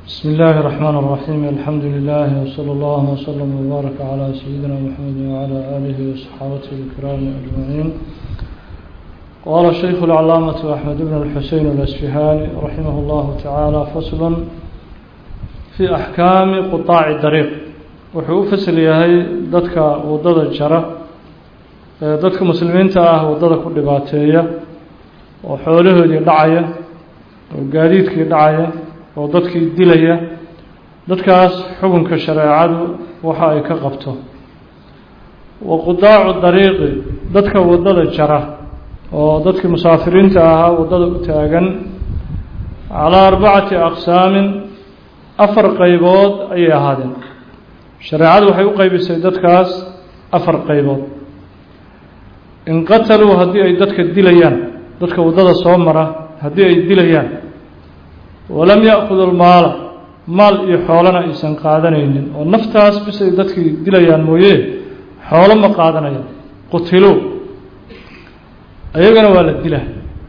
بسم الله الرحمن الرحيم الحمد لله وصلى الله وسلم وبارك على سيدنا محمد وعلى آله وصحابته الكرام أجمعين قال الشيخ العلامة أحمد بن الحسين الأسفهاني رحمه الله تعالى فصل في أحكام قطاع الطريق wuxuu u fasal yahay dadka waddada jara ee dadka muslimiinta ah waddada ku dhibaateeya oo xoolahoodii dhacaya oo gaadiidkii dhacaya oo dadkii dilaya dadkaas xukunka shareecadu waxa ay ka qabto wa qudaacu dariiqi dadka waddada jara oo dadkii musaafiriinta ahaa waddada u taagan calaa arbacati aqsaamin afar qaybood ayay ahaadeen shareecadu waxay u qaybisay dadkaas afar qaybood in qataluu haddii ay dadka dilayaan dadka waddada soo mara haddii ay dilayaan walam ya'kudu lmaala maal iyo xoolana aysan qaadanaynin oo naftaas bis ay dadkii dilayaan mooye xoolo ma qaadanayaan qutiluu iyagana waa la dila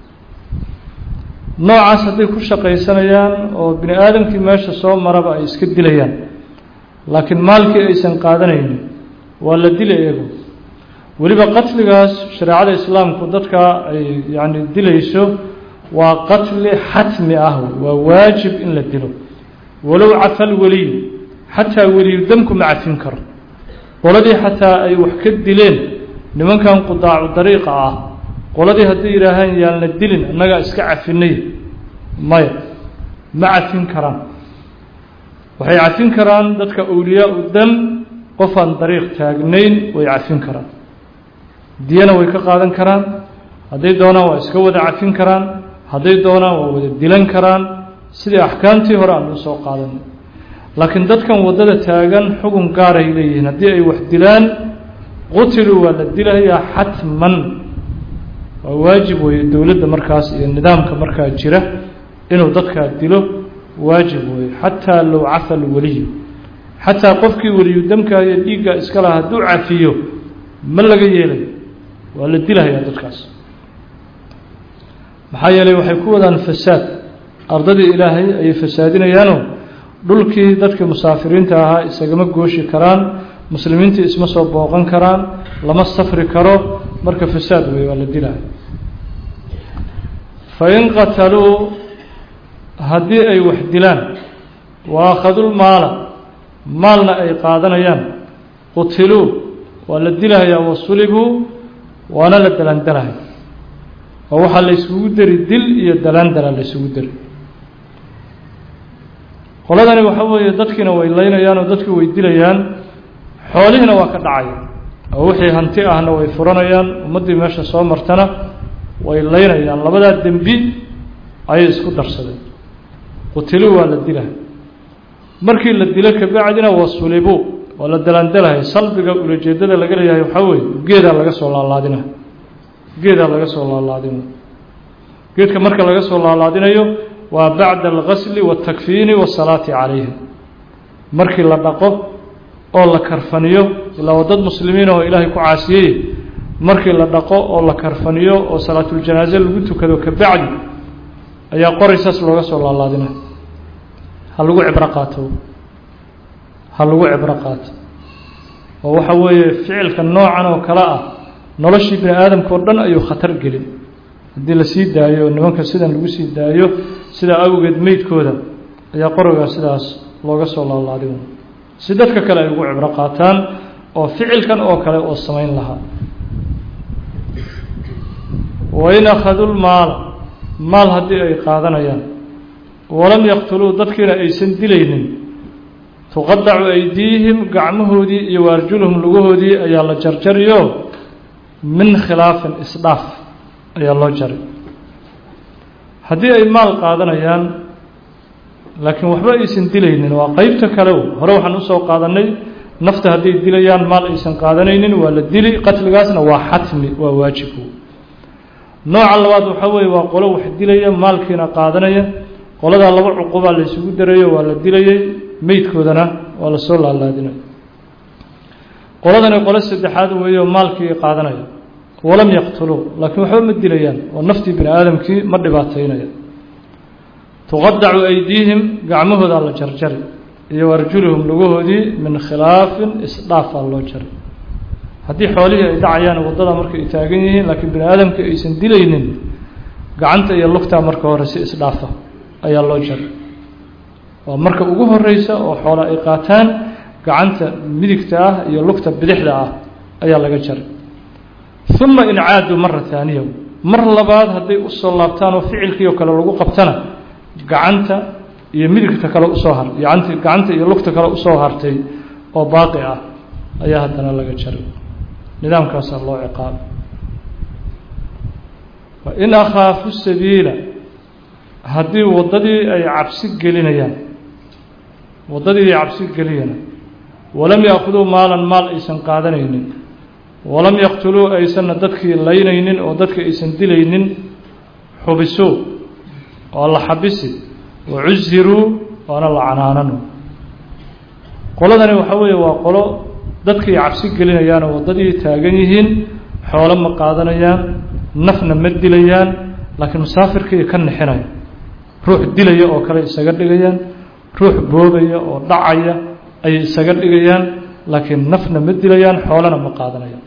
noocaas hadday ku shaqaysanayaan oo bini aadamkii meesha soo maraba ay iska dilayaan laakiin maalkii aysan qaadanaynin waa la dila iyagu weliba qatligaas shareecada islaamku dadka ay yacni dilayso waa qatli xatmi ah waa waajib in la dilo walow cafal weliy xataa weliyu damku ma cafin karo qoladii xataa ay wax ka dileen nimankan qudaacu dariiqa ah qoladii hadday yidhaahaan yaan la dilin annagaa iska cafinay maya ma cafin karaan waxay cafin karaan dadka awliyaa u dam qofaan dariiq taagnayn way cafin karaan diyana way ka qaadan karaan hadday doonaan waa iska wada cafin karaan hadday doonaan waa wada dilan karaan sidii axkaamtii hore aan u soo qaadanay laakiin dadkan waddada taagan xugun gaaray leeyihiin haddii ay wax dilaan qutiluu waa la dilayaa xatman waa waajib weeye dowladda markaas iyo nidaamka markaa jira inuu dadkaa dilo waajib weeye xataa low cafa lweliyu xataa qofkii weliyu damkaa iyo dhiiggaa iska laha hadduu cafiyo ma laga yeelayo waa la dilahayaa dadkaas maxaa yeelay waxay ku wadaan fasaad ardadii ilaahay ayay fasaadinayaanoo dhulkii dadkii musaafiriinta ahaa isagama gooshi karaan muslimiintii isma soo booqan karaan lama safri karo marka fasaad weeye waa la dilaya fain qataluu haddii ay wax dilaan wa akhadulmaala maalna ay qaadanayaan qutiluu waa la dilahayaa wasulibuu waana la dalandalahay oo waxaa la isugu deri dil iyo dalandala la isugu deri qoladani waxa weeye dadkiina way laynayaan oo dadkii way dilayaan xoolihiina waa ka dhacaya oo wixii hanti ahna way furanayaan ummaddii meesha soo martana way laynayaan labadaa dembi ayay isku darsadeen qutiluu waa la dilahay markii la dilo kabacdina wasulibuu waa la dalandalahay salbiga ulajeedada laga leeyahay waxaa weeye geedaa laga soo laalaadinayo geedaa laga soo laalaadinayo geedka marka laga soo laalaadinayo waa bacda algasli waاtakfiini waasalaati calayhim markii la dhaqo oo la karfaniyo ilaa waa dad muslimiin oo ilaahay ku caasiyey markii la dhaqo oo la karfaniyo oo salaatuljanaaze lagu tukado kabacdi ayaa qoraysaas looga soo laalaadinayo ha lagu cibro qaato ha lagu cibro qaato oo waxa weeye ficilka noocan oo kale ah noloshii bini aadamka o dhan ayuu khatar gelin haddii la sii daayo oo nimanka sidan lagu sii daayo sidaa awgeed meydkooda ayaa qorigaa sidaas looga soo laalaadin si dadka kale ay ugu cibro qaataan oo ficilkan oo kale oo samayn lahaa wain akhaduu lmaala maal haddii ay qaadanayaan walam yaqtuluu dadkiina aysan dilaynin tuqadacu aydiihim gacmahoodii iyo waarjuluhum lugahoodii ayaa la jarjariyo min khilaafin isdhaaf ayaa loo jaray haddii ay maal qaadanayaan laakiin waxba aysan dilaynin waa qeybta kalew hore waxaan usoo qaadanay nafta hadday dilayaan maal aysan qaadanaynin waa la dili qatligaasna waa xatmi waa waajib nooca labaad waxaa weeye waa qolo wax dilaya maalkiina qaadanaya qoladaa laba cuqubaa la isugu darayo waa la dilayay meydkoodana waa la soo laalaadinaya qoladani qolo saddexaad weeyo maalkii qaadanaya walam yaqtuluu laakiin waxba ma dilayaan oo naftii bini aadamkii ma dhibaataynaya tuqadacu aydiihim gacmahoodaa la jarjari iyo arjuluhum lugahoodii min khilaafin isdhaafaa loo jaray haddii xoolihii ay dhacayaan waddada markay taagan yihiin laakiin bini aadamka aysan dilaynin gacanta iyo lugtaa marka hore si isdhaafa ayaa loo jaray waa marka ugu horeysa oo xoolo ay qaataan gacanta midigta ah iyo lugta bidixda ah ayaa laga jaray uma in caaduu mara haaniya mar labaad hadday usoo laabtaan oo ficilkii oo kale lagu qabtana gacanta iyo midigta kale usoo har gacanta gacanta iyo lugta kale usoo hartay oo baaqi ah ayaa haddana laga jaray nidaamkaasaa loo ciqaabay in akhaafu sabiila haddii waddadii ay cabsi gelinayaan waddadii ay cabsi geliyana walam yaakhuduu maalan maal aysan qaadanaynin walam yaqtuluu aysanna dadkii laynaynin oo dadka aysan dilaynin xubisuu waa la xabisi wacusiruu waana la canaanano qoladani waxaa weeye waa qolo dadkii cabsi gelinayaanoo waddadii taagan yihiin xoolo ma qaadanayaan nafna ma dilayaan laakiin musaafirkii ka nixinaya ruux dilaya oo kale isaga dhigayaan ruux boobaya oo dhacaya ayay isaga dhigayaan laakiin nafna ma dilayaan xoolana ma qaadanayaan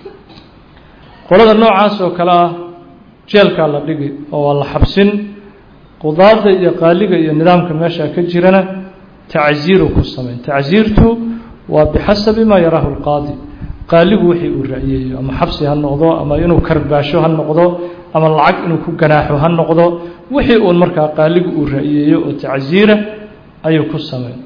qolada noocaas oo kale ah jeelkaa la dhigi oo waa la xabsin qudaada iyo qaaliga iyo nidaamka meesha ka jirana tacsiiru ku sameyn tacsiirtu waa bixasabi maa yaraahu lqaadi qaaligu wixii uu ra'yeeyo ama xabsi ha noqdo ama inuu karbaasho ha noqdo ama lacag inuu ku ganaaxo ha noqdo wixii uun markaa qaaligu uu ra'yeeyo oo tacsiira ayuu ku sameyn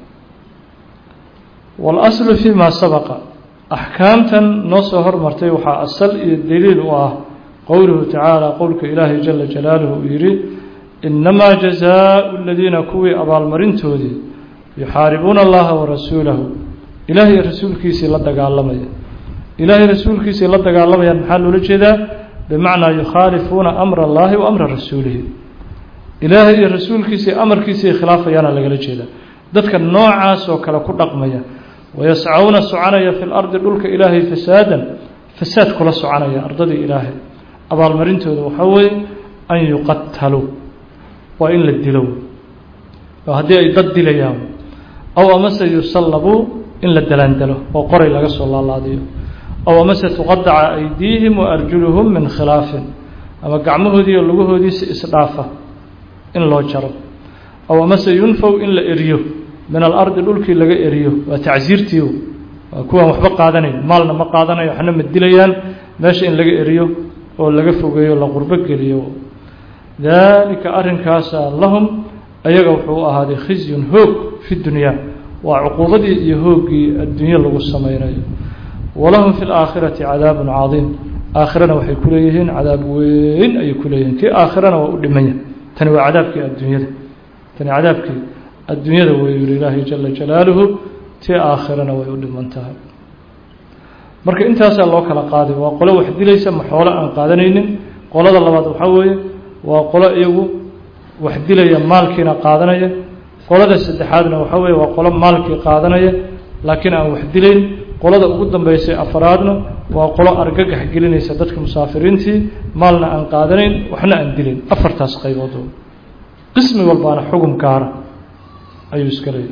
waalaslu fii maa sabaqa axkaamtan noo soo hormartay waxaa asal iyo daliil u ah qowluhu tacaala qowlka ilaahay jala jalaaluhu uu yidhi inamaa jazaau aladiina kuwii abaalmarintoodii yuxaaribuuna allaha warasuulahu ilaahay rasuulkiisii la dagaalamaya ilaahay rasuulkiisii la dagaalamayaan maxaa loola jeedaa bimacnaa yukhaalifuuna amra allahi wa amra rasuulihi ilaahay iyo rasuulkiisii amarkiisii khilaafayaana lagala jeedaa dadka noocaas oo kale ku dhaqmaya wayascauna soconaya fi lardi dhulka ilaahay fasaadan fasaad kula soconaya ardadii ilaahay abaalmarintooda waxaa weeye an yuqataluu waa in la dilo oo haddii ay dad dilayaan aw amase yusallabuu in la dalaandalo oo qoray laga soo laalaadiyo aw amase tuqadaca aydiihim wa arjuluhum min khilaafin ama gacmahoodii iyo lugahoodiisi isdhaafa in loo jaro aw amase yunfow in la eriyo min alardi dhulkii laga eriyo waa tacsiirtii waa kuwaan waxba qaadanayn maalna ma qaadanayo waxna ma dilayaan meesha in laga eriyo oo laga fogeeyo la qurbo geliyo daalika arrinkaasa lahum ayaga wuxuu u ahaaday khizyun hoog fi dunyaa waa cuquubadii iyo hooggii adduunye lagu samaynayo walahum fi laakhirati cadaabun cadiim aakhirana waxay ku leeyihiin cadaab weyn ayay ku leeyihiin kii aakhirana waa u dhimanya tani waa cadaabkii adduunyada tani cadaabkii adduunyada wey yuri ilaahay jala jalaaluhu tii aakhirana way u dhiman tahay marka intaasaa loo kala qaaday waa qolo wax dilaysa ma xoolo aan qaadanaynin qolada labaad waxaa weeye waa qolo iyagu wax dilaya maalkiina qaadanaya qolada saddexaadna waxaa weeye waa qolo maalkii qaadanaya laakiin aan wax dilayn qolada ugu dambeysay afaraadna waa qolo argagax gelinaysa dadka musaafiriintii maalna aan qaadanayn waxna aan dilayn afartaas qaybood qismi walbaana xugum gaara ayuu iska leeyahy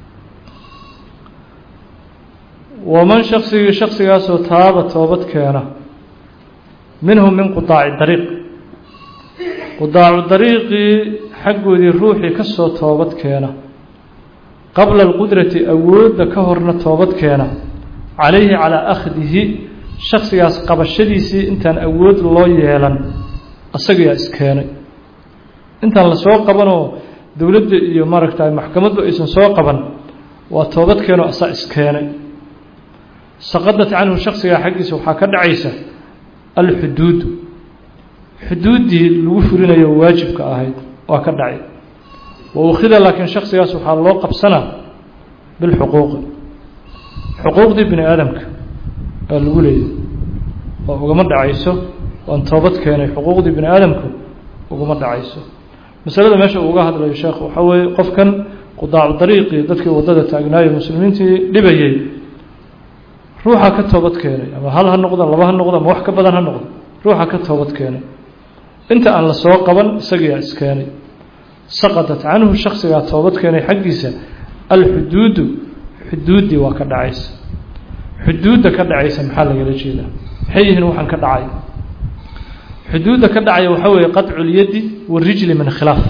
waman shaksigii shaksigaasoo taaba toobad keena minhum min qudaaci dariiq qudaacu dariiqii xaggoodii ruuxii ka soo toobad keena qabla alqudrati awoodda ka horna toobad keena calayhi calaa akhdihi shaksigaas qabashadiisii intaan awood loo yeelan asagayaa iskeenay intaan lasoo qabanoo dowladda iyo maaragta maxkamaddu aysan soo qaban waa toobad keenoo asaa iskeenay saqadat canhu shaksigaa xaggiisa waxaa ka dhacaysa alxuduudu xuduuddii lagu fulinayo waajibka ahayd waa ka dhacay wa ukhida laakiin shaksigaas waxaa loo qabsanaa bilxuquuqi xuquuqdii bini aadamka aa lagu leeyahy oo ugama dhacayso waan toobad keenay xuquuqdii bini aadamku ugama dhacayso masalada meesha uuga hadlayo sheekh waxaa weeye qofkan qudaacu dariiqii dadkii waddada taagnaayo muslimiintii dhibayay ruuxa ka toobad keenay ama hal ha noqdo laba ha noqdo ama wax ka badan ha noqdo ruuxa ka toobad keenay inta aan la soo qaban isagiyaa iskeenay saqadat canhu shaksigaa toobad keenay xaggiisa alxuduudu xuduuddii waa ka dhacaysa xuduudda ka dhacaysa maxaa lagala jeedaa maxay yihiin waxaan ka dhacay xuduudda ka dhacaya waxaa weeye qadculyadi warijli min khilaaf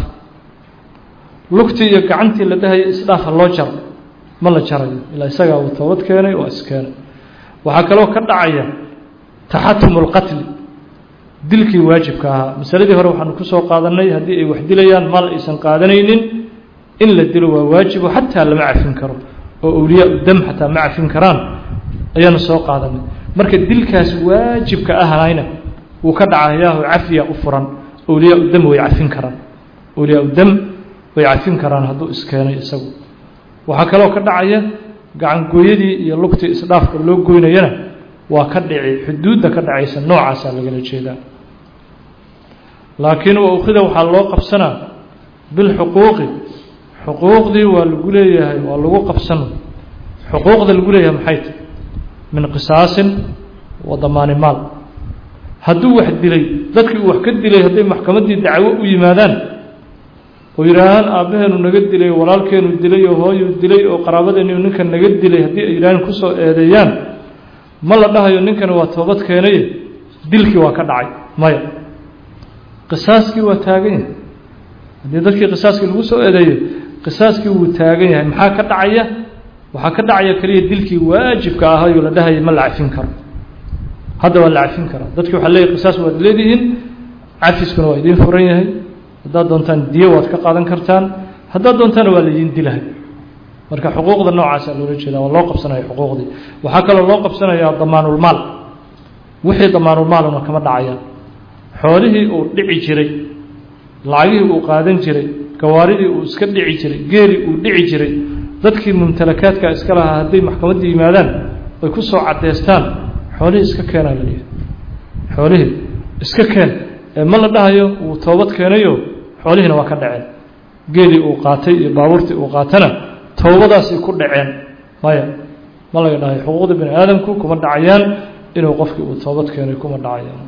lugtii iyo gacantii la dhahaya isdhaafa loo jaro ma la jarayo ilaa isagaa uu toobad keenay waa iskeenay waxaa kaloo ka dhacaya taxatumu lqatli dilkii waajibka ahaa masaladii hore waxaanu kusoo qaadanay haddii ay wax dilayaan mal aysan qaadanaynin in la dilo waa waajibo xataa lama cafin karo oo awliyaa dam xataa ma cafin karaan ayaanu soo qaadanay marka dilkaas waajibka ahayna wuu ka dhacayaaho cafiya u furan awliyaa dam way cafin karaan awliyaa dam way cafin karaan hadduu iskeenay isagu waxaa kaloo ka dhacaya gacangooyadii iyo lugtii isdhaafka loo goynayana waa ka dhici xuduudda ka dhacaysa noocaasaa lagala jeedaa laakiin waukhida waxaa loo qabsanaa bilxuquuqi xuquuqdii waa lagu leeyahay waa lagu qabsan xuquuqda lagu leeyahay maxay tahy min qisaasin wa damaani maal hadduu wax dilay dadkii uu wax ka dilay hadday maxkamaddii dacwo u yimaadaan oo yidhaahaan aabbaheenu naga dilay walaalkeenu dilay oo hooyuu dilay oo qaraabadeenu ninkan naga dilay haddii ay yidhaaheen kusoo eedeeyaan ma la dhahayo ninkani waa toobad keenaye dilkii waa ka dhacay maya qisaaskii waa taagan yahay haddii dadkii qisaaskii lagu soo eedeeyo qisaaskii wuu taagan yahay maxaa ka dhacaya waxaa ka dhacaya keliya dilkii waajibka ahayoo la dhahaya ma la cafin karo hadda waa la cafin karaa dadkii waxaa leeyahy qisaas waad leedihiin cafiskuna waa idiin furan yahay haddaad doontaan diyo waad ka qaadan kartaan haddaad doontaana waa laydin dilahay marka xuquuqda noocaasa loola jeeda waa loo qabsanaya xuquuqdii waxaa kaloo loo qabsanayaa damaanulmaal wixii damaanulmaaluna kama dhacayaan xoolihii uu dhici jiray lacagihii uu qaadan jiray gawaaridii uu iska dhici jiray geelii uu dhici jiray dadkii mumtalakaadka iska lahaa hadday maxkamadda yimaadaan ay ku soo caddeystaan xoolihii iska keenaa laleeyahay xoolihii iska keen ee ma la dhahayo wuu toobad keenayo xoolihiina waa ka dhaceen geelii uu qaatay iyo baabuurtii uu qaatana towbadaasay ku dhaceen maya ma laga dhahayo xuquuqda bini aadamku kuma dhacayaan inuu qofkii uu toobad keenay kuma dhacayaan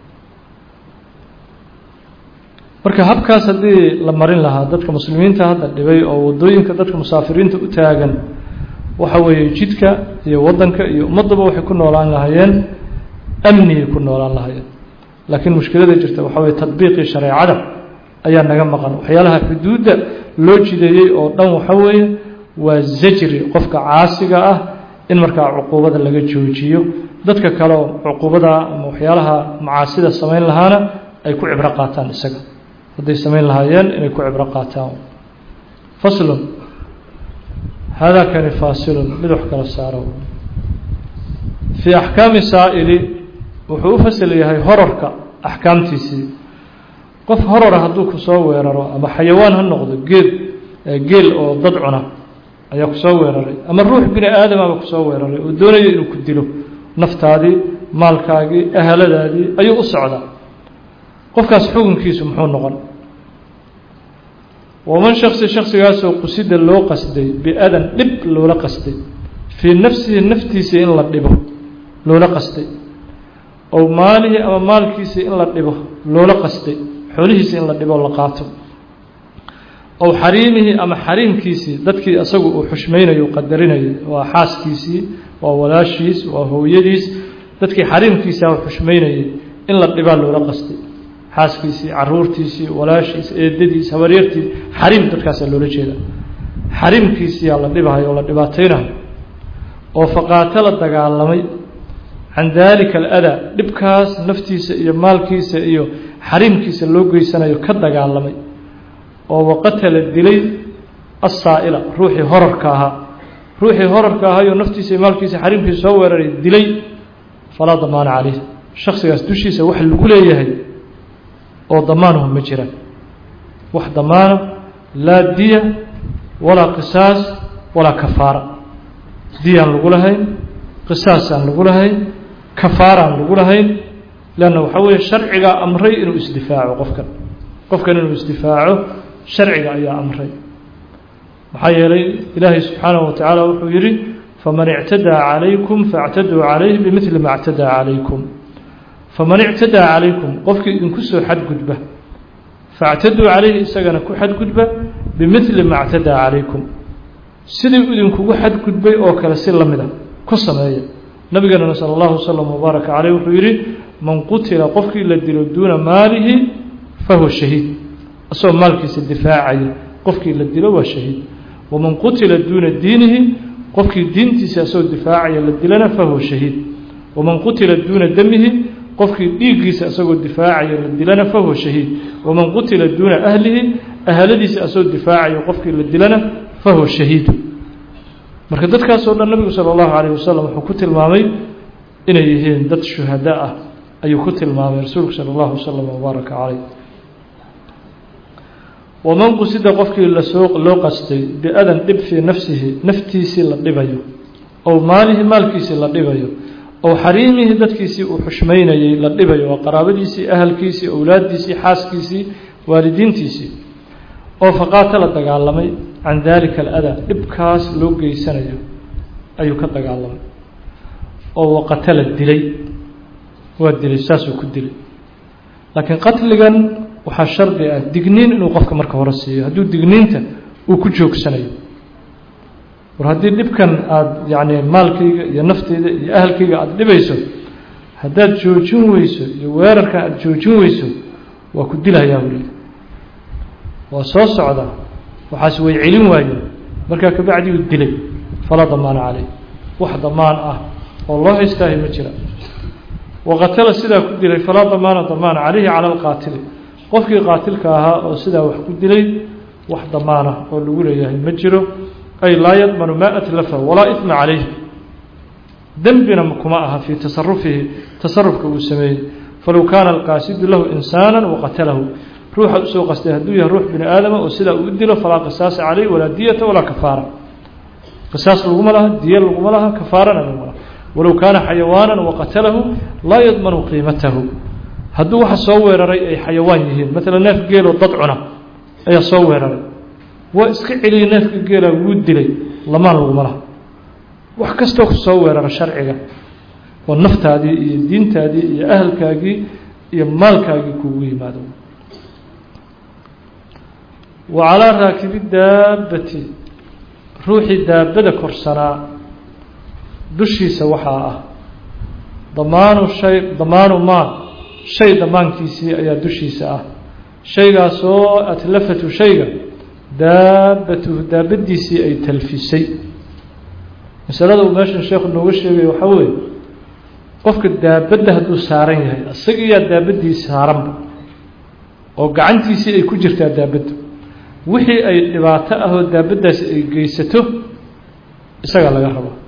marka habkaas haddii la marin lahaa dadka muslimiinta hadda dhibay oo waddooyinka dadka musaafiriinta u taagan waxa weeye jidka iyo waddanka iyo ummaddaba waxay ku noolaan lahaayeen amniyay ku noolaan lahaayeen laakiin mushkilada jirta waxa weye tadbiiqii shareecada ayaa naga maqan waxyaalaha xuduudda loo jideeyey oo dhan waxa weeye waa zajri qofka caasiga ah in markaa cuquubada laga joojiyo dadka kale oo cuquubada ama waxyaalaha macaasida samayn lahaana ay ku cibro qaataan isaga hadday samayn lahaayeen inay ku cibro qaataan faslun haadaa kani faasilun mid wax kala saaro fii axkaami saa'ili wuxuu u fasal yahay horarka axkaamtiisii qof horara hadduu ku soo weeraro ama xayawaan ha noqdo geed geel oo dad cuna ayaa ku soo weeraray ama ruux bini aadamaba kusoo weeraray oo doonayo inuu ku dilo naftaadii maalkaagii ahaladaadii ayuu u socdaa qofkaas xukunkiisu muxuu noqon waman shaksi shaksigaasoo qusida loo qasday biadan dhib loola qasday fii nafsihi naftiisa in la dhibo loola qasday ow maalihi ama maalkiisa in la dhibo loola qasday xoolihiisa in la dhibo la qaato ow xariimihi ama xariimkiisii dadkii isagu uu xushmaynayo u qadarinayo waa xaaskiisii waa walaashiis waa hooyadiis dadkii xariimkiisa u xushmaynayay in la dhibaa loola qasday xaaskiisii caruurtiisii walaashiis eedadiis habaryartiis xariim dadkaasaa loola jeeda xariimkiisiyaa la dhibahayo oo la dhibaataynayo oo faqaato la dagaalamay can daalika aladaa dhibkaas naftiisa iyo maalkiisa iyo xariimkiisa loo geysanayo ka dagaalamay oo waqatala dilay assaa'ila ruuxii horarka ahaa ruuxii horarka ahaayoo naftiisa iyo maalkiisa xariimkiisa soo weeraray dilay falaa damaana caleyh shaksigaas dushiisa wax lagu leeyahay oo damaanuhu ma jiraan wax damaana laa diya walaa qisaas walaa kafaara diyaan lagu lahayn qisaasaan lagu lahayn kafaaraan lagu lahayn leanna waxaa weeye sharcigaa amray inuu isdifaaco qofkan qofkan inuu isdifaaco sharciga ayaa amray maxaa yeelay ilaahay subxaanahu wa tacaala wuxuu yidhi faman ictadaa calaykum faاctaduu calayh bimidli ma اctadaa calaykum faman ictadaa calaykum qofkii idinku soo xadgudba faاctaduu calayhi isagana ku xadgudba bimili ma اctadaa calaykum sidii idinkugu xadgudbay oo kale si lamid a ku sameeya nabigeenana salى اllahu wslm wbaaraka caleyh wuxuu yidhi man qutila qofkii la dilo duuna maalihi fahuwa shahiid isagoo maalkiisa difaacaya qofkii la dilo waa shahiid waman qutila duuna diinihi qofkii diintiisa isagoo difaacaya la dilana fahuwa shahiid waman qutila duuna damihi qofkii dhiiggiisa isagoo difaacaya la dilana fahuwa shahiid waman qutila duuna ahlihi ahaladiisa isagoo difaacayo qofkii la dilana fahuwa shahiid marka dadkaasoo dhan nabigu salى اllahu alayh wasalam wuxuu ku tilmaamay inay yihiin dad shuhada ah ayuu ku tilmaamay rasuulku salى اllahu wslm wbaaraka caleyh waman qusida qofkii lasoo loo qastay biadan dhib fii nafsihi naftiisii la dhibayo ow maalihi maalkiisii la dhibayo ow xariimihi dadkiisii uu xushmaynayey la dhibayo oo qaraabadiisii ahalkiisii owlaaddiisii xaaskiisii waalidiintiisii oo faqaata la dagaalamay can daalika aladaa dhibkaas loo geysanayo ayuu ka dagaalamay oo waqatala dilay waa dilay saasuu ku dilay laakiin qatligan waxaa shardi ah digniin inuu qofka marka hore siiyo hadduu digniinta uu ku joogsanayo war haddii dhibkan aada yacni maalkayga iyo nafteyda iyo ahalkayga aada dhibayso haddaad joojin weyso iyo weerarkan aada joojin weyso waa ku dilayaa weli waa soo socdaa waxaas way celin waayeen markaa kabacdi uu dilay falaa damaana caleyh wax damaan ah oo loo haystaahay ma jira waqatala sidaa ku dilay falaa damaana damaana caleyhi cala alqaatili qofkii qaatilka ahaa oo sidaa wax ku dilay wax damaana oo lagu leeyahay ma jiro ay laa yadmanu maa atlafa walaa isma calayh dembina kuma aha fii tasarufihi tasarufka uu sameeyey falow kaana alqaasidu lahu insaana waqatalahu ruuxa usoo qastay hadduu yahay ruux bini aadama oo sidaa uu dilo falaa qisaasa caleyh walaa diyata walaa kafaara qisaas laguma laha diya laguma laha kafaarana laguma laha walow kaana xayawaana waqatalahu laa yadmanu qiimatahu hadduu waxa soo weeraray ay xayawaan yihiin maalan neef geeloo dad cuna ayaa soo weeraray waa iska celiyey neefka geela wuu dilay lamaan laguma laha wax kastoo ku soo weerara sharciga oo naftaadii iyo diintaadii iyo ahalkaagii iyo maalkaagii kuugu yimaado wa calaa raakibi daabbati ruuxii daabada korsanaa dushiisa waxaa ah damaanu shay damaanu maa shay damaankiisii ayaa dushiisa ah shaygaasoo atlafatu shayga daabatuhu daabadiisii ay talfisay masalada uu meeshan sheekhu nooga sheegaya waxaa weeye qofka daabadda hadduu saaran yahay isagiyaa daabadii saaranba oo gacantiisii ay ku jirtaa daabaddu wixii ay dhibaato ahoo daabaddaasi ay geysato isagaa laga rabaa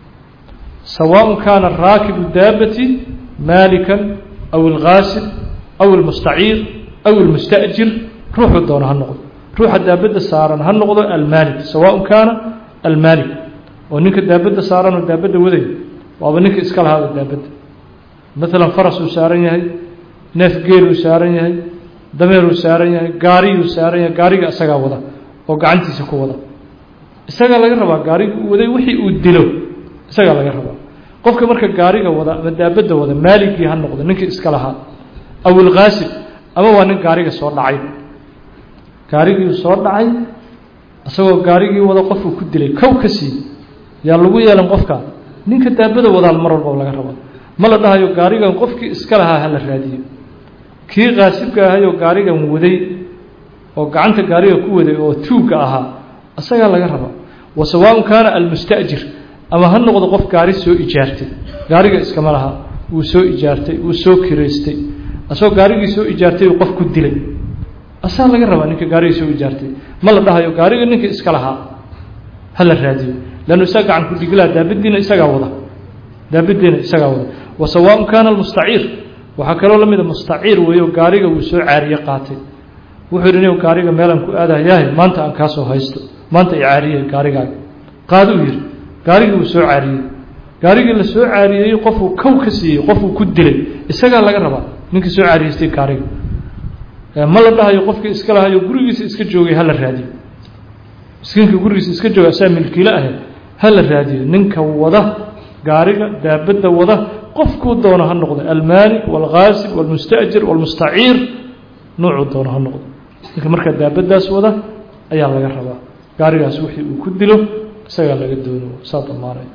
sawaaء kaana raakibu daabati maalikan aw algaasib aw almustaciir aw almusta'jir ruuxuu doono ha noqdo ruuxa daabadda saaran ha noqdo almaalik sawaaء kaana almaalik oo ninka daabadda saaran oo daabadda waday waaba ninka iska lahaada daabadda maalan farasuu saaran yahay neef geeluu saaran yahay dameeruu saaran yahay gaariyuu saaran yahay gaariga isagaa wada oo gacantiisa ku wada isagaa laga rabaa gaariga uu waday wixii uu dilo isagaa laga rabaa qofka marka gaariga wada ama daabadda wada maaligii ha noqdo ninkii iska lahaa aw ilkaasib ama waa nin gaariga soo dhacay gaarigii soo dhacay isagoo gaarigii wada qofuu ku dilay kow ka sii yaa lagu yeelan qofka ninka daabada wadaal mar walba laga rabaa ma la dhahayo gaarigan qofkii iska lahaa ha la raadiyo kii qaasibka ahayoo gaarigan waday oo gacanta gaariga ku waday oo tuugga ahaa isagaa laga rabaa wa sawaaء kaana almusta'jir ama ha noqdo qof gaari soo ijaartay gaariga iskama laha wuu soo ijaartay wuu soo kiraystay asagoo gaarigii soo ijaartay uu qof ku dilay asaa laga rabaa ninka gaarigii soo ijaartay ma la dhahayo gaariga ninka iska lahaa ha la raadiyo lannu isaga gacan ku dhigilaa daabadiina isagaa wada daabadiina isagaa wada wa sawaaء kaana almustaciir waxaa kaloo la mida mustaciir weeyo gaariga wuu soo caariye qaatay wuxuu yidhi nin gaariga meelaan ku aadayahay maanta aan kaasoo haysto maanta i caariyey gaarigaaga qaaduu yidhi gaarigii wuu soo caariyey gaarigii la soo caariyey qofuu kow ka siiyey qofuu ku dilay isagaa laga rabaa ninkii soo caariyeystay gaariga ma la dhahayo qofkii iska lahayo gurigiisa iska joogay ha la raadiyo miskiinkii gurigiisa iska jooga asaa milkiilo ahayd ha la raadiyo ninka wada gaariga daabadda wada qofkuu doono ha noqdo almaalik waalghaasib waalmusta'jir waalmustaciir noocuu doono ha noqdo ninka markaa daabaddaas wada ayaa laga rabaa gaarigaas wixii uu ku dilo isagaa laga doono saa damaanaya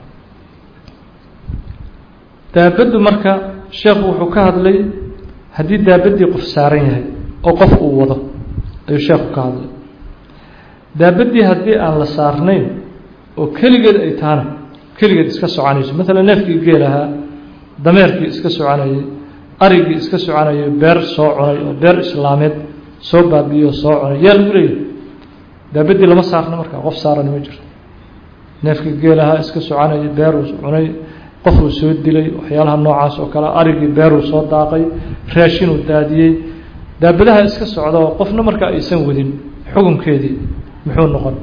daabaddu marka sheekhu wuxuu ka hadlay haddii daabaddii qof saaran yahay oo qof uu wado ayuu sheekhu ka hadlay daabaddii haddii aan la saarnayn oo keligeed ay tahana keligeed iska soconayso maalan neefkii geel ahaa dameerkii iska soconayay arigii iska soconayay beer soo cunay oo beer islaameed soo baabiyo oo soo cunay yaa lagu leeyahay daabaddii lama saarno markaa qof saarani ma jirto neefkii geel ahaa iska soconayay beeruu cunay qofuu soo dilay waxyaalaha noocaas oo kale arigii beeruu soo daaqay raashinuu daadiyey daabadaha iska socda oo qofna markaa aysan wadin xukunkeedii muxuu noqon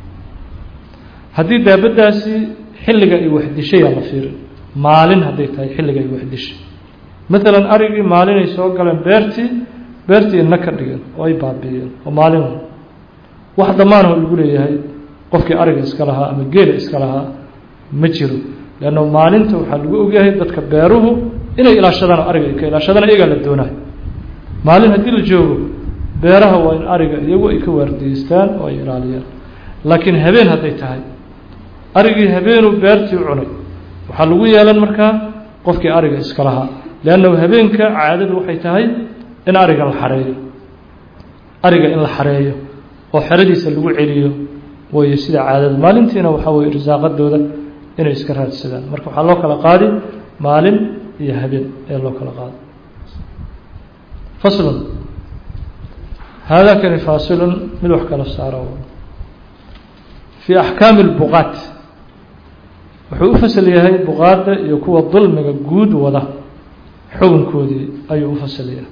haddii daabaddaasi xilliga ay waxdishayaa la fiirin maalin hadday tahay xilliga ay waxdishay maalan arigii maalinay soo galeen beertii beertii ina ka dhigeen oo ay baabiiyeen oo maalin wax damaanoo lagu leeyahay qofkii ariga iska lahaa ama geela iska lahaa ma jiro leanna maalinta waxaa lagu ogyahay dadka beeruhu inay ilaashadaan ariga ay ka ilaashadaan iyagaa la doonayo maalin haddii la joogo beeraha waa in ariga iyagu ay ka waardiyeystaan oo ay ilaaliyaan laakiin habeen hadday tahay arigii habeenuu beertii cunay waxaa lagu yeelan markaa qofkii ariga iska lahaa leannahu habeenka caadadu waxay tahay in ariga la xareeyo ariga in la xareeyo oo xeradiisa lagu celiyo wayo sida caadada maalintiina waxaa weye irsaaqadooda inay iska raadsadaan marka waxaa loo kala qaadi maalin iyo habeen ee loo kala qaado faslun haadaa kani faasilun mid wax kala saaro fii axkaami اlbuqaat wuxuu u fasal yahay buqaadda iyo kuwa dulmiga guud wada xukunkoodii ayuu u fasal yahay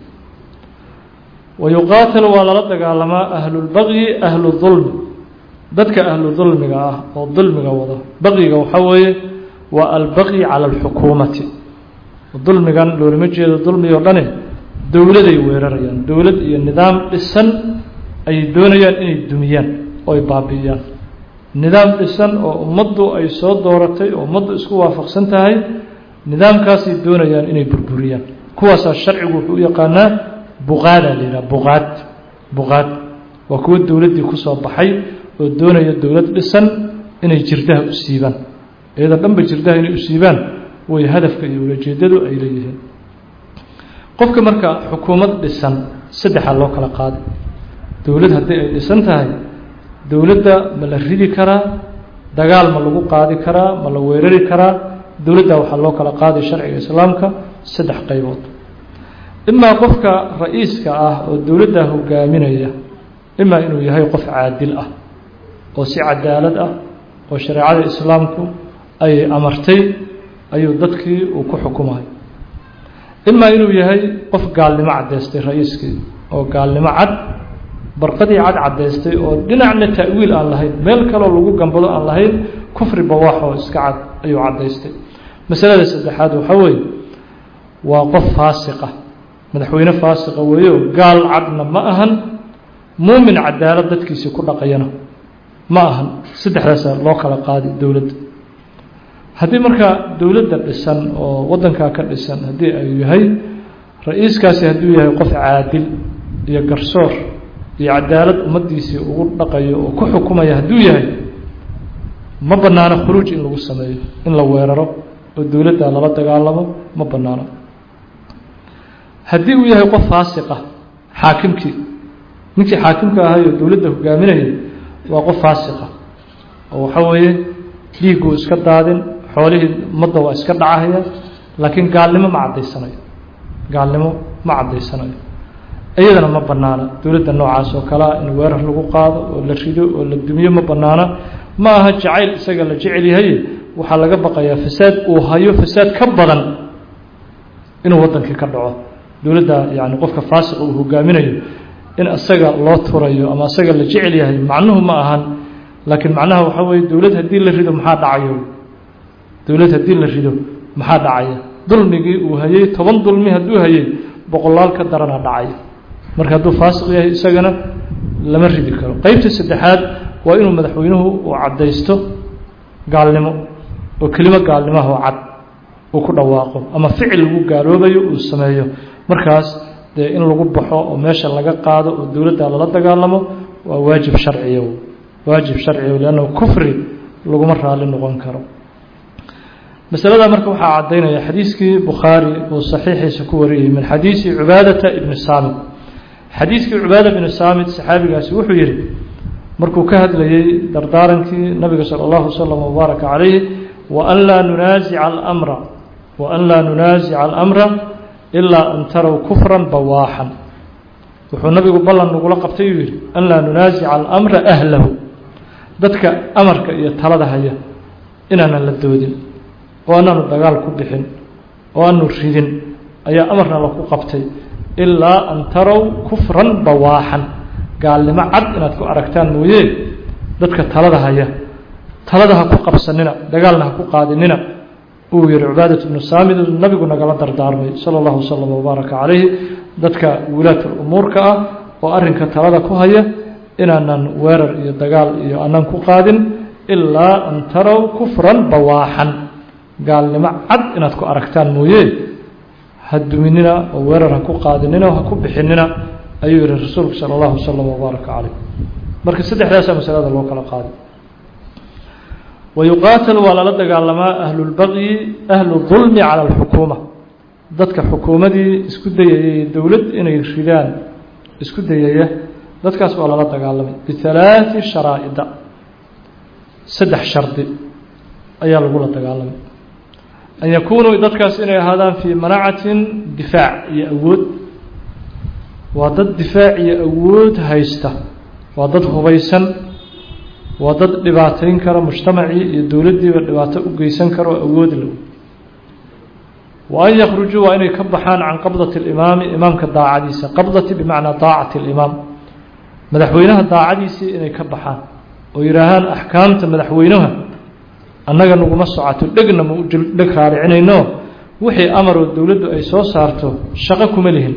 wayuqaatal waa lala dagaalamaa ahlulbaqyi ahlu dulmi dadka ahlu dulmiga ah oo dulmiga wado baqyiga waxaa weeye waa albaqyi cala alxukuumati dulmigan loolama jeedo dulmi oo dhane dowladay weerarayaan dowlad iyo nidaam dhisan ayay doonayaan inay dumiyaan oo ay baabi'iyaan nidaam dhisan oo ummaddu ay soo dooratay oo ummaddu isku waafaqsan tahay nidaamkaasay doonayaan inay burburiyaan kuwaasaa sharcigu wuxuu u yaqaanaa buqaada la yidhaha buqaad buqaad waa kuwo dowladdii kusoo baxay oo doonaya dowlad dhisan inay jirdaha u siibaan iyadoo dhanba jirdaha inay u siibaan way hadafka iyo ulajeedadu ay leeyihiin qofka marka xukuumad dhisan saddexaa loo kala qaaday dowlad haddii ay dhisan tahay dowladda ma la ridi karaa dagaal ma lagu qaadi karaa ma la weerari karaa dowladda waxaa loo kala qaaday sharciga islaamka saddex qaybood imaa qofka ra-iiska ah oo dowladda hogaaminaya imaa inuu yahay qof caadil ah oo si cadaalad ah oo shareecada islaamku ay amartay ayuu dadkii uu ku xukumayo imaa inuu yahay qof gaalnimo caddaystay ra-iiskii oo gaalnimo cad barqadii cad caddaystay oo dhinacna ta'wiil aan lahayn meel kaloo lagu gambado aan lahayn kufri bawaax oo iska cad ayuu caddaystay masalada saddexaad waxaa weeye waa qof faasiqa madaxweyne faasiqa weeyo gaal cadna ma ahan muumin cadaalad dadkiisii ku dhaqayana ma ahan saddexdaasaa loo kala qaadi dowladda haddii markaa dowladda dhisan oo waddankaa ka dhisan haddii ay yahay ra-iiskaasi hadduu yahay qof caadil iyo garsoor iyo cadaalad ummaddiisii ugu dhaqayo oo ku xukumaya hadduu yahay ma bannaano khuruuj in lagu sameeyo in la weeraro oo dowladda lala dagaalamo ma bannaano haddii uu yahay qof faasiqa xaakimkii ninkii xaakimka ahayoo dowladda hogaaminayay waa qof faasiqa oo waxaa weeye dhiigguu iska daadin xoolihii ummadda waa iska dhacahaya laakiin gaalnimo ma caddaysanayo gaalnimo ma caddaysanayo iyadana ma bannaana dowladda noocaas oo kalea in weerar lagu qaado oo la rido oo la dumiyo ma bannaana ma aha jacayl isaga la jecel yahay waxaa laga baqayaa fasaad uu hayo fasaad ka badan inuu waddankii ka dhaco dowladda yani qofka faasiqa uu hogaaminayo in isaga loo turayo ama isaga la jecel yahay macnuhu ma ahan laakiin macnaha waxaa weeye dowlad haddii la rido maxaa dhacayo dowlad haddii la rido maxaa dhacaya dulmigii uu hayey toban dulmi hadduu hayey boqolaal ka darana dhacaya marka hadduu faasiq yahay isagana lama ridi karo qeybta saddexaad waa inuu madaxweynuhu uu caddaysto gaalnimo oo kelimo gaalnimaha oo cad uu ku dhawaaqo ama ficil lagu gaaloobayo uu sameeyo markaas dee in lagu baxo oo meesha laga qaado oo dowladda lala dagaalamo waa waajib sharciya waajib sharciya leanna kufri laguma raali noqon karo masalada marka waxaa caddaynaya xadiiskii bukhaari uu saxiixiisa ku wariyey min xadiisi cubaadata ibni saamit xadiiskii cubaada bni saamit saxaabigaasi wuxuu yihi markuu ka hadlayey dardaarankii nabiga salى اllahu slm wbaaraka calayhi waan laa nunaasica almra waan laa nunaasica alamra ilaa an tarow kufran bawaaxan wuxuu nabigu ballan nagula qabtay uu yihi an laa nunaasica alamra ahlahu dadka amarka iyo talada haya inaanan la doodin oo anaanu dagaal ku bixin oo aanu ridin ayaa amarna laku qabtay ilaa an tarow kufran bawaaxan gaalnimo cad inaad ku aragtaan mooye dadka talada haya talada ha ku qabsanina dagaalna ha ku qaadinina uu yihi cubaadat bnu saamid nabigu nagala dardaarmay sala allahu wasalam wabaaraka calayhi dadka wulaat umuurka ah oo arrinka talada ku haya inaanan weerar iyo dagaal iyo aanan ku qaadin ilaa an tarow kufran bawaaxan gaalnimo cad inaad ku aragtaan mooye ha duminina oo weerar ha ku qaadinina oo ha ku bixinina ayuu yihi rasuulku sala allahu wasalam wabaaraka calayh marka saddexdaasaa masalada loo kala qaaday wayuqaatal waa lala dagaalamaa ahlulbaqyi ahlu dulmi cala alxukuuma dadka xukuumadii isku dayayay dowlad inay ridaan isku dayaya dadkaas waa lala dagaalamay bihalaaثi sharaa'ida saddex shardi ayaa lagula dagaalamay an yakunuu dadkaas inay ahaadaan fii manacatin difaac iyo awood waa dad difaac iyo awood haysta waa dad hubaysan waa dad dhibaatayn kara mujtamacii iyo dowladdiiba dhibaato u geysan kara oo awood low wa an yakhrujuu waa inay ka baxaan can qabdati اlimaami imaamka daacadiisa qabdati bimacnaa daacati اlimaam madaxweynaha daacadiisii inay ka baxaan oo yidhaahaan axkaamta madaxweynaha annaga naguma socoto dhegna ma dheg raaricinayno wixii amaroo dowladdu ay soo saarto shaqo kuma lihin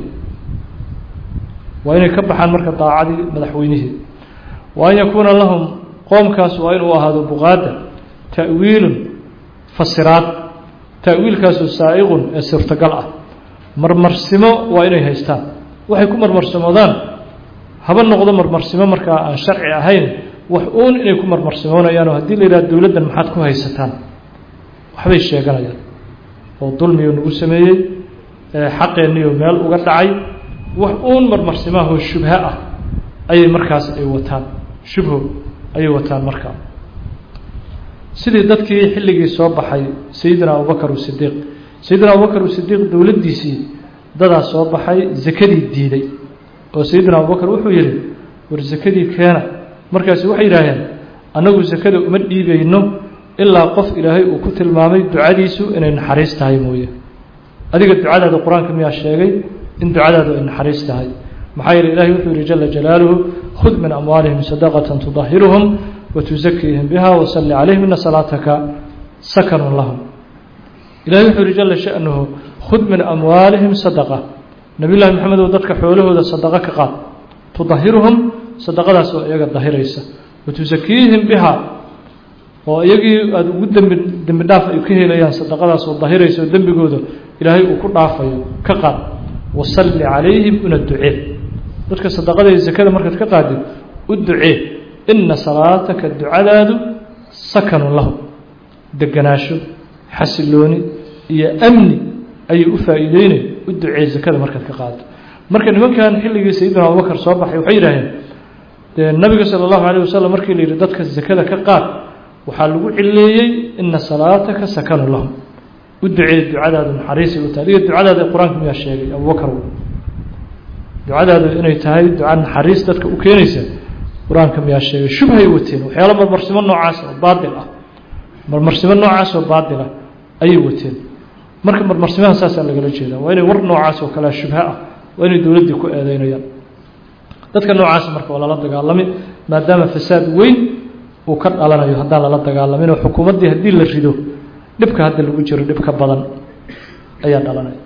waa inay ka baxaan marka daacadii madaxweynihii wa an yakuuna lahum qoomkaas waa inuu ahaado buqaada ta'wiilun fasiraad ta'wiilkaasoo saa'iqun ee suurtagal ah marmarsimo waa inay haystaan waxay ku marmarsamoodaan haba noqdo marmarsimo markaa aan sharci ahayn wax uun inay ku marmarsimoonayaan oo haddii la yidhaha dowladdan maxaad ku haysataan waxbay sheeganayaan oo dulmiyo nagu sameeyey xaqeenniyo meel uga dhacay wax uun marmarsimahoo shubho ah ayay markaas ay wataan shubho ayay wataan markaa sidii dadkii xilligii soo baxay sayidina abubakar usidiiq sayidina abubakar usidiiq dowladdiisii dadaa soo baxay zakadii diiday oo sayidina abubakar wuxuu yihi war zakadii keena markaasi waxay yidhaaheen annagu sakada uma dhiibayno ilaa qof ilaahay uu ku tilmaamay ducadiisu inay naxariis tahay mooye adiga ducadaada qur-aanka miyaa sheegay in ducadaadu ay naxariis tahay maxaa yeele ilahay wuxuu yihi jala jalaaluhu khud min amwaalihim sadaqatan tudahiruhum watuzakiihim biha wasalli calayhim ina salaataka sakanun lahum ilahay wuxuu yihi jala sha'nuhu khud min amwaalihim sadaqa nabiy llahi maxamedow dadka xoolahooda sadaqo ka qaad tudahiruhum sadaqadaas oo iyaga dahiraysa watusakiihim biha oo iyagii aada ugu dembi dembi dhaaf ay ka helayaan sadaqadaas oo dahiraysa oo dembigooda ilaahay uu ku dhaafayo ka qaad wasalli calayhim una ducee dadka sadaqada iyo zakada markaad ka qaadid u ducee ina salaataka ducadaadu sakanun lahum deganaasho xasilooni iyo amni ayay u faa'iideynay u ducee zakada markaad ka qaado marka nimankan xilligii sayidina abubakar soo baxay waxay yidhaaheen dee nabiga sala allahu alayh wasalam markii la yidhi dadka zakada ka qaad waxaa lagu cileeyey ina salaataka sakanu lahum u ducee ducadaadu naxariisay u tahay adiga ducadaada qur-aanka miyaa sheegay abubakar ducadaadu inay tahay duca naxariis dadka u keenaysa qur-aanka miyaa sheegay shubhay wateen waxyaala marmarsimo noocaas oo baatil ah marmarsimo noocaas oo baatil ah ayay wateen marka marmarsimaha saasaa lagala jeedaa waa inay war noocaas oo kalea shubho ah waa inay dowladdii ku eedeynayaan dadka noocaas marka waa lala dagaalami maadaama fasaad weyn uu ka dhalanayo haddaan lala dagaalamin oo xukuumaddii haddii la rido dhibka hadda lagu jiro dhib ka badan ayaa dhalanaya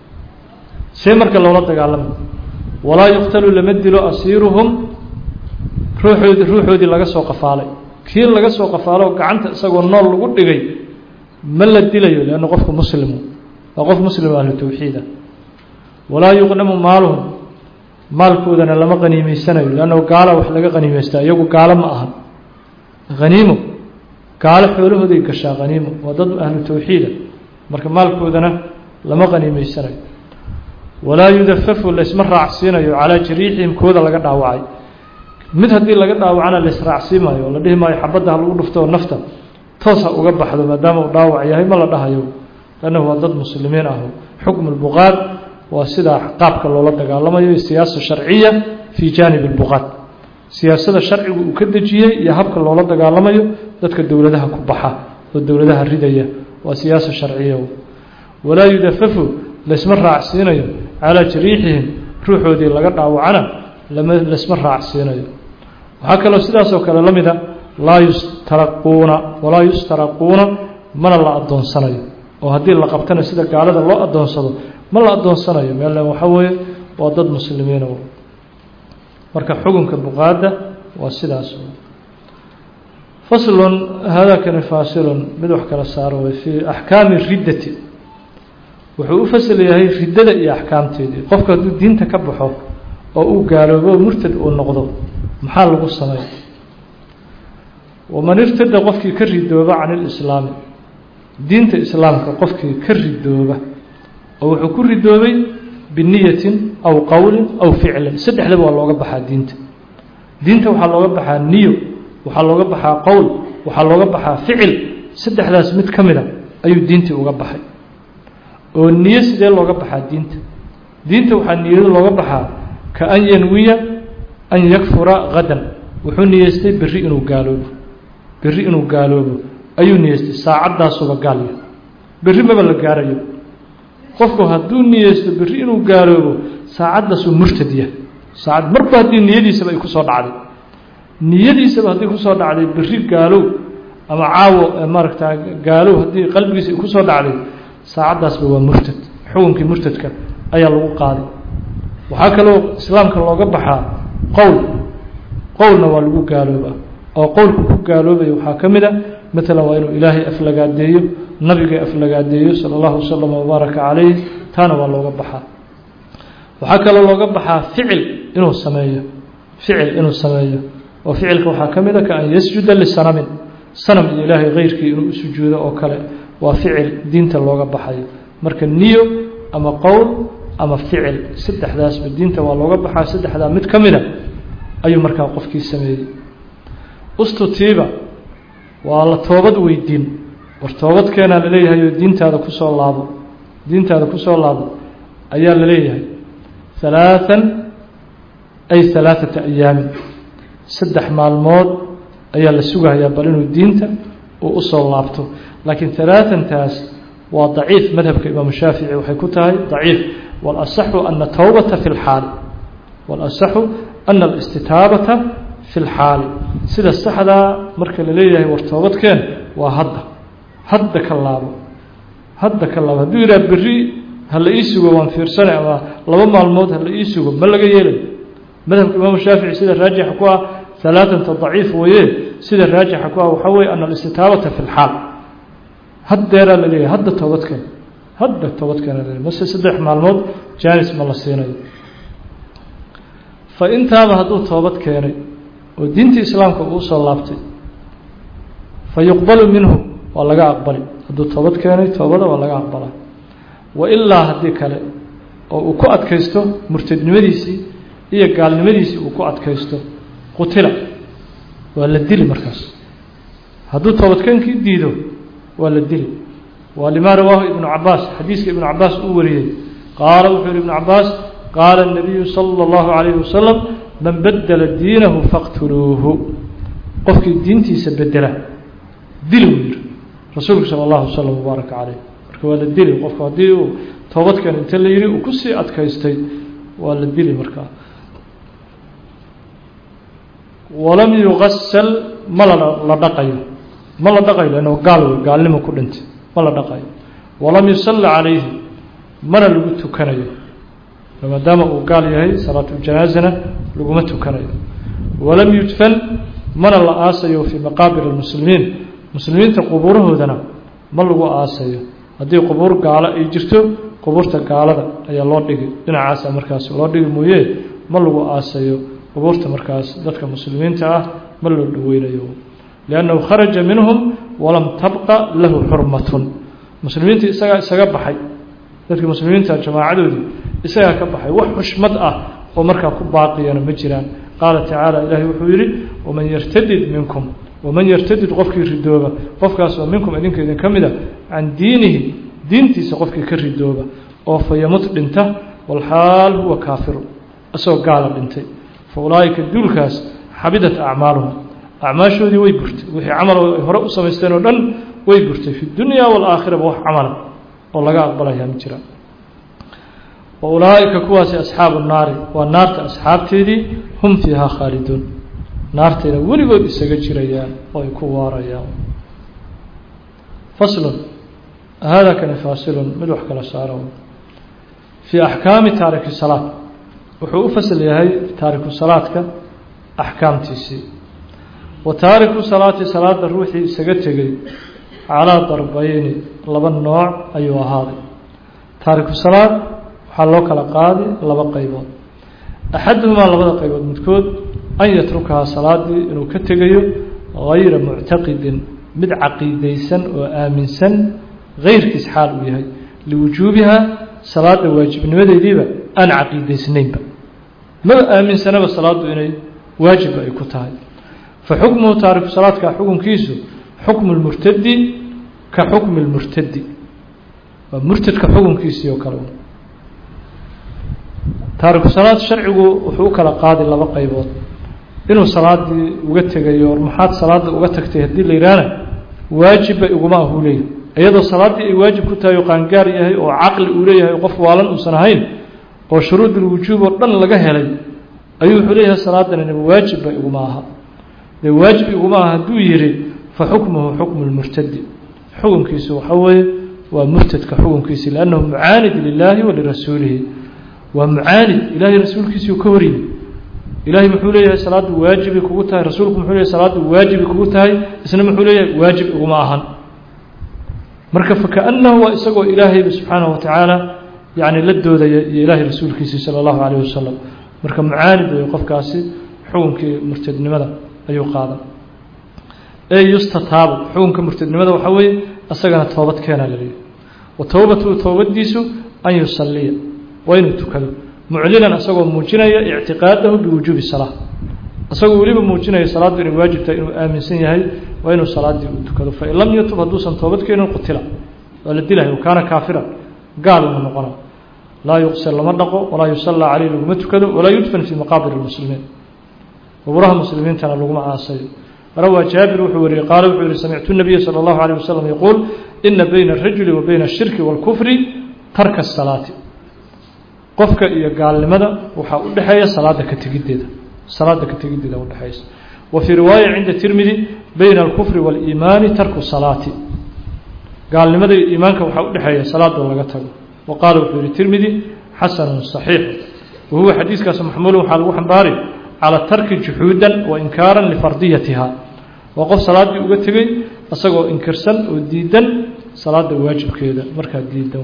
see marka loola dagaalama walaa yuqtalu lama dilo asiiruhum ruuxoodii ruuxoodii laga soo qafaalay kii laga soo qafaalo oo gacanta isagoo nool lagu dhigay ma la dilayo leanna qofku muslimu waa qof muslim ahlu tawxiida walaa yuqnamu maaluhum maalkoodana lama qaniimeysanayo leannahu gaala wax laga qaniimeystaa iyagu gaalo ma aha haniimo gaalo xoolahooday gashaa haniimo waa dad ahlu tawxiida marka maalkoodana lama qaniimeysanayo walaa yudafafu laysma raacsiinayo calaa jariixihim kooda laga dhaawacay mid haddii laga dhaawacana laysraacsiimayo oo la dhihi maayo xabadda ha lagu dhufto oo nafta toos ha uga baxdo maadaama uu dhaawac yahay ma la dhahayo lannahu waa dad muslimiin ah xukmu lbuqaad waa sidaa qaabka loola dagaalamayo siyaasa sharciya fii jaanib lbuqaad siyaasada sharcigu uu ka dejiyey iyo habka loola dagaalamayo dadka dowladaha ku baxa oo dowladaha ridaya waa siyaasa sharciya walaa yudafafu laysma raacsiinayo calaa jariixihim ruuxoodii laga dhaawacana lama laysma raacsiinayo waxaa kaloo sidaasoo kale la mida laa yustaraquuna walaa yustaraquuna mana la addoonsanayo oo haddii la qabtana sida gaalada loo addoonsado ma la addoonsanayo meel waxaa weeye waa dad muslimiina marka xukunka buqaadda waa sidaas faslun haadakani faasilun mid wax kala saaro way fii axkaami riddati wuxuu u fasal yahay riddada iyo axkaamteedii qofka hadduu diinta ka baxo oo uu gaaloobo murtad uu noqdo maxaa lagu sameey waman irtada qofkii ka ridooba can ilislaami diinta islaamka qofkii ka ridooba oo wuxuu ku ridoobay biniyatin aw qowlin aw ficlin saddexdaba waa looga baxaa diinta diinta waxaa looga baxaa niyo waxaa looga baxaa qowl waxaa looga baxaa ficil saddexdaas mid ka mida ayuu diintii uga baxay oo niyo sidee looga baxaa diinta diinta waxaa niyado looga baxaa ka an yanwiya an yakfura hadan wuxuu niyeystay berri inuu gaaloobo berri inuu gaaloobo ayuu niyeystay saacaddaasuba gaalya berri maba la gaarayo qofku hadduu niyeysto berri inuu gaaloobo saacaddaasuu murtad yahay saacad marba haddii niyadiisaba ay kusoo dhacday niyadiisaba haddii kusoo dhacday berri gaalow ama caawo maaragta gaalow haddii qalbigiisa ay kusoo dhacday saacaddaasba waa murtad xukunkii murtadka ayaa lagu qaaday waxaa kaloo islaamka looga baxaa qowl qowlna waa lagu gaaloobaa oo qowlku ku gaaloobaya waxaa ka mid a maalan waa inuu ilaahay aflagaadeeyo nabiga aflagaadeeyo sala allahu wasalam wabaaraka calayh taana waa looga baxaa waxaa kaloo looga baxaa ficil inuu sameeyo ficil inuu sameeyo oo ficilka waxaa ka mid a ka an yasjuda lisanamin sanam iyo ilaahay keyrkii inuu u sujuudo oo kale waa ficil diinta looga baxayo marka niyo ama qowl ama ficil saddexdaasba diinta waa looga baxaa saddexdaa mid ka mida ayuu markaa qofkii sameeyey ustutiiba waa la toobad weydiin war toobadkeenaa laleeyahay oo diintaada kusoo laabo diintaada kusoo laabo ayaa la leeyahay halaathan ay halaaثata ayaamin saddex maalmood ayaa la sugahayaa bal inuu diinta uu usoo laabto laakiin halaaثantaas waa daciif madhabka imaamu shaafici waxay ku tahay daciif walasaxu ana towbata fi lxaali walasaxu ana alistitaabata fi lxaali sida saxdaa marka la leeyahay war toobadkeen waa hadda hadda ka laabo hadda ka laabo hadduu yidhaha berri ha la ii sugo waan fiirsanay ama laba maalmood ha la ii sugo ma laga yeelay madhabka imaamu shaafici sida raajixa ku ah halaaثanta daciif weeye sida raajixa ku ah waxaa weye ana alistitaabata fi lxaal haddeeraa la leeyahay hadda toobadkeen hadda toobadkeena la mase saddex maalmood jaanis ma la siinayo fa intaaba hadduu toobad keenay oo diintii islaamka uu usoo laabtay fa yuqbalu minhu waa laga aqbali hadduu toobad keenay toobada waa laga aqbalaa wa ilaa haddii kale oo uu ku adkaysto murtadnimadiisii iyo gaalnimadiisii uu ku adkaysto qutila waa la dili markaas hadduu toobadkeenkii diido waa la dili waa lima rawaahu ibnu cabaas xadiiska ibnu cabaas uu wariyey qaala wuxuu yihi ibnu cabaas qaala الnabiyu salى اllahu عalayhi wasalam man bedela diinahu faqtuluuhu qofkii diintiisa bedela dili uu yihi rasuulku salى اllahu wasalam wbaaraka calayh marka waa la dili qofku haddii uu toobadkan inta la yihi uu kusii adkaystay waa la dili markaa walam yugasal ma la la dhaqayo ma la dhaqayo lanno gaal wey gaalnimo ku dhintay ma la dhaqayo walam yusalli calayhi mana lagu tukanayo maadaama uu gaal yahay salaatuljanaaزana laguma tukanayo walam yudfan mana la aasayo fii maqaabir اlmuslimiin muslimiinta qubuurahoodana ma lagu aasayo haddii qubuur gaalo ay jirto qubuurta gaalada ayaa loo dhigi dhinacaasa markaas loo dhigi mooye ma lagu aasayo qubuurta markaas dadka muslimiinta ah ma loo dhoweynayo liannahu kharaja minhum walam tabqa lahu xurmatun muslimiinta isagaa isaga baxay dadka muslimiinta jamaacadoodii isagaa ka baxay wax xushmad ah oo markaa ku baaqiyana ma jiraan qaala tacaala ilaahay wuxuu yidhi waman yartadid minkum waman yartadid qofkii ridooba qofkaas oo minkum idinka idin ka mid a can diinihi diintiisa qofkii ka ridooba oo fa yamut dhinta walxaal huwa kaafiru isagoo gaala dhintay fa ulaa'ika duulkaas xabidat acmaaluhum acmaashoodii way burtay wixii camal ay hore u samaysteen oo dhan way burtay fi dunya waalaakhiraba wax camala oo laga aqbalayaa ma jiraan wa ulaa'ika kuwaasi asxaabu naari waa naarta asxaabteedii hum fiihaa khaaliduun naartayna weligood isaga jirayaan oo ay ku waarayaan faslun hada kani faasilun mid wax kala saaro fii axkaami taariki salaad wuxuu u fasal yahay taariku salaadka axkaamtiisii wa taariku salaati salaada ruuxii isaga tegey calaa darbayni laba nooc ayuu ahaaday taariku salaad waxaa loo kala qaadi laba qaybood axaduhumaa labada qaybood midkood an yatrukahaa salaadii inuu ka tegayo gayra muctaqidin mid caqiidaysan oo aaminsan gayrkiis xaal uu yahay liwujuubihaa salaada waajibnimadeediiba aan caqiidaysnaynba maba aaminsanaba salaaddu inay waajibba ay ku tahay fa xukmuhu taariku salaadka xukunkiisu xukmu lmurtadi ka xukmi lmurtadi waa murtadka xukunkiisii oo kale taariku salaad sharcigu wuxuu u kala qaadi laba qaybood inuu salaadii uga tegayo or maxaad salaada uga tagtay haddii la yidhaahna waajibba iguma ahuu leeyahy iyadoo salaaddii ay waajib ku tahay oo qaangaar yahay oo caqli uu leeyahay qof waalan uusan ahayn oo shuruudulwujuub oo dhan laga helay ayuu wuxuu leeyahay salaadanina waajibba iguma aha dee waajib iguma aha hadduu yihi fa xukmuhu xukmu lmurtadi xukunkiisu waxaa weeye waa murtadka xukunkiisi liannahu mucaanid lilaahi wa lirasuulihi waa mucaanid ilaahay rasuulkiisii ka horyimi ilaahay muxuu leeyahay salaaddu waajibay kugu tahay rasuulku muxuu leeyahay salaaddu waajibay kugu tahay isna muxuu leeyahay waajib iguma ahan marka fakaأnahu waa isagoo ilaahayba subxaanaه watacaala yani la doodaya iyo ilaahay rasuulkiisii salى اllahu alayه wasalam marka mucaanid wey qofkaasi xukunkii murtadnimada ayuu qaadan ee yustataabu xukunka murtadnimada waxaa weeye isagana toobad keena laleeyahy wa towbatu toobadiisu an yusaliya waa inuu tukado muclinan isagoo muujinaya ictiqaadahu biwujuubi salaa isagoo weliba muujinaya salaaddu inay waajib tahay inuu aaminsan yahay waa inuu salaaddii uu tukado fain lam yatub hadduusan toobad keenin qutila waa la dilahay kaana kaafiran gaaluna noqona laa yuqsal lama dhaqo walaa yusallaa caleyh laguma tukado walaa yudfan fii maqaabir lmuslimiin qubuuraha muslimiintana laguma aasayo rawaa jaabir wuxuu wariyey qaala wuxuu yihi samictu nabiya salى اllahu alيه wasalam yaquul ina bayna الrajuli wa bayna الshirki wاlkufri tarka الsalaati qofka iyo gaalnimada waxaa u dhexeeya salaada ka tegiddeeda salaada ka tegiddeeda udhexeysa wa fii riwaaya cinda tirmidi bayna alkufri waaliimaani tarku salaati gaalnimada iyo iimaanka waxaa udhexeeya salaadoo laga tago wa qaala wuxuu yihi tirmidi xasanun saxiixu wa huwa xadiiskaas maxmuulun waxaa lagu xambaari calaa tarki juxuudan wa inkaaran lifardiyatiha waa qof salaaddii uga tegey isagoo inkirsan oo diidan salaada waajibkeeda markaa diidan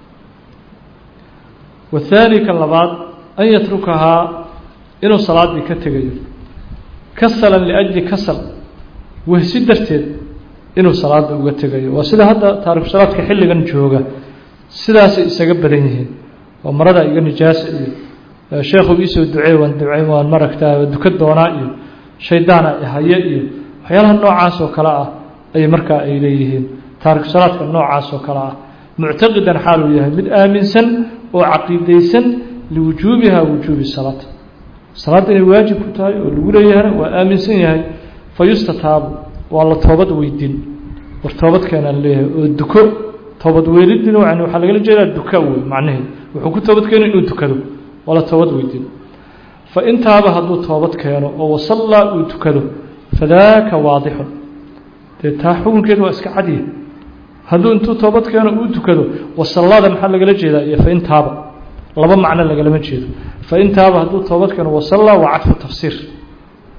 wahaani kan labaad an yatrukahaa inuu salaaddii ka tegayo kasalan liajli kasal wehsi darteed inuu salaada uga tegayo waa sida hadda taariku salaadka xilligan jooga sidaasay isaga badan yihiin oo marada iga nijaasa iyo sheekhu iisoo ducey waan ducey waan maragtaa duka doonaa iyo shaydaana ihaye iyo waxyaalaha noocaas oo kale ah ay markaa ay leeyihiin taariku salaadka noocaas oo kale ah muctaqidan xaaluu yahay mid aaminsan oo caqiidaysan liwujuubiha wujuubi salaat salaadda inay waajib ku tahay oo lagu leeyahana waa aaminsan yahay fa yustataabu waa la toobad weydin war toobadkeenaa leeyahay oo duko toobad weelidin yani waxaa lagala jeedaa duka wey macnaheed wuxuu ku toobad keeno inuu dukado waa la toobad weydin fa intaaba hadduu toobad keeno oo wasallaa uu tukado fadaaka waadixun dee taa xukunkeed waa iska cadya hadduu intuu toobad keeno uu tukado wasallaada maxaa lagala jeedaa iyo fa intaaba laba macno lagalama jeedo fa intaaba hadduu toobad keeno wasallaa waa cadfu tafsiir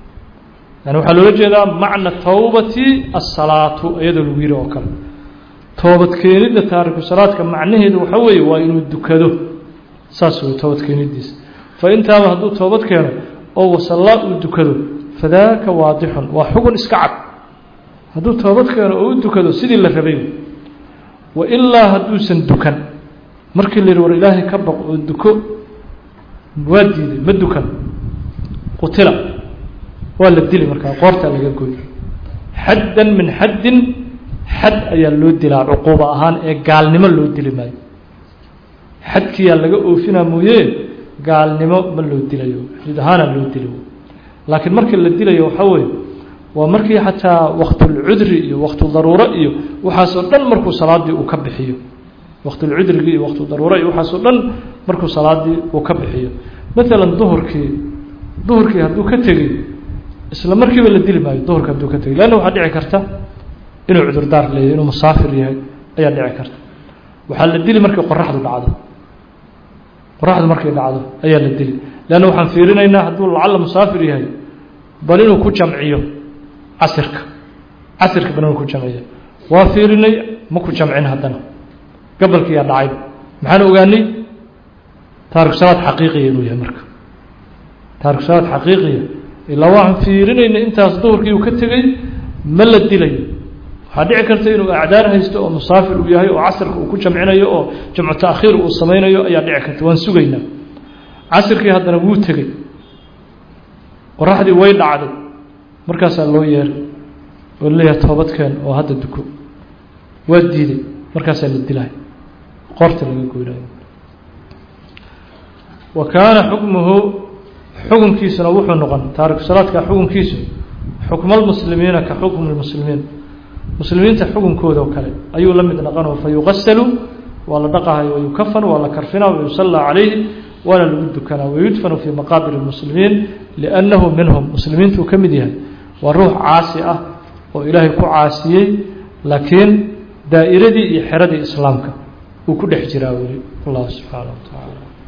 yani waxaa loola jeedaa macna towbati asalaatu iyadoo lagu yiri oo kale toobadkeenidda taariku salaadka macnaheedu waxa weeye waa inuu dukado saas wey toobadkeenidiisa fa intaaba hadduu toobad keeno oo wasallaa uu dukado fadaaka waadixun waa xugun iska cad hadduu toobad keeno oo u dukado sidii la rabay wa ilaa hadduusan dukan markii la yidhi war ilaahay ka baq oo duko waa diiday ma dukan qutila waa la dili markaa qoortaa laga goy xaddan min xaddin xad ayaa loo dilaa cuquubo ahaan ee gaalnimo loo dili maayo xadkiyaa laga oofinaa mooye gaalnimo ma loo dilayo xuduud ahaana loo dili laakiin markii la dilayo waxaa weeye waa markii xataa waktulcudri iyo waktudaruuro iyo waxaasoo dhan markuu salaadii uu ka bixiyo waktulcudrigi iyo waktudaruuro iyo waxaasoo dhan markuu salaadii uu ka bixiyo maalan duhurkii duhurkii hadduu ka tegey isla markiiba la dili maayo duhurka hadduu ka tegey leanna waxaa dhici karta inuu cudurdaar leeyahy inuu musaafir yahay ayaa dhici karta waxaa la dili markii qoraxdu dhacdo qoraxdu markay dhacdo ayaa la dili leanna waxaan fiirinaynaa hadduu lacalla musaafir yahay bal inuu ku jamciyo casirka casirka bal inuu ku jamciyo waa fiirinay ma ku jamcin haddana gabalkiiyaa dhacay maxaan ogaanay taariku salaad xaqiiqiya inuu yahay marka taariku salaad xaqiiqiya ilaa waxaan fiirinayna intaas duhurkii uu ka tegey ma la dilayo waxaa dhici karta inuu acdaar haysto oo musaafir uu yahay oo casirka uu ku jamcinayo oo jamcu taakhiir uu samaynayo ayaa dhici karta waan sugaynaa casirkii haddana wuu tegey qoraxdii way dhacday markaasaa loo yeeray oo leeyahay toobadkeen oo hadda duko waa diiday markaasaa la dilay qoorta laga goynayo wa kaana xukmuhu xukunkiisuna wuxuu noqon taariku salaadka xukunkiisu xukmalmuslimiina ka xukmi lmuslimiin muslimiinta xukunkooda oo kale ayuu la mid noqonoo fa yuqasalu waa la dhaqahayo wayukafan waa la karfinaa wayusallaa calayhi waana lagu dukanaa wayudfanu fii maqaabir اlmuslimiin liannahu minhum muslimiintuu ka mid yahay waa ruux caasi ah oo ilaahay ku caasiyey laakiin daa'iradii iyo xeradii islaamka uu ku dhex jiraa weli allah subxaanaه wa tacaala